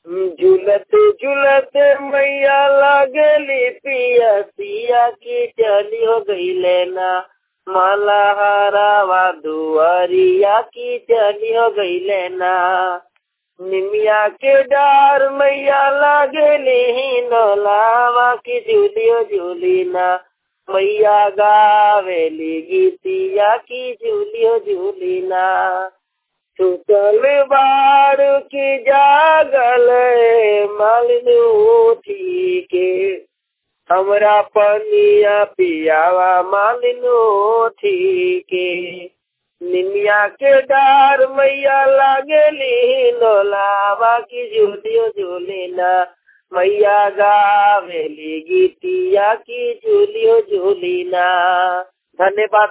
झूलत झूलत मैया लागली पिया सिया की चली हो गई लेना माला हरावा दुआरिया की चली हो गई लेना निमिया के डार मैया लागली ही नौलावा की झूलियो झूलीना मैया गावेली गीतिया की झूलियो झूलीना सुतल बार की जागल मालिन उठी के हमरा पनिया पियावा मालिन उठी के निमिया के डार मैया लागली नोलावा की झूलियो झूलिना मैया गावेली गीतिया की झूलियो झूलिना धन्यवाद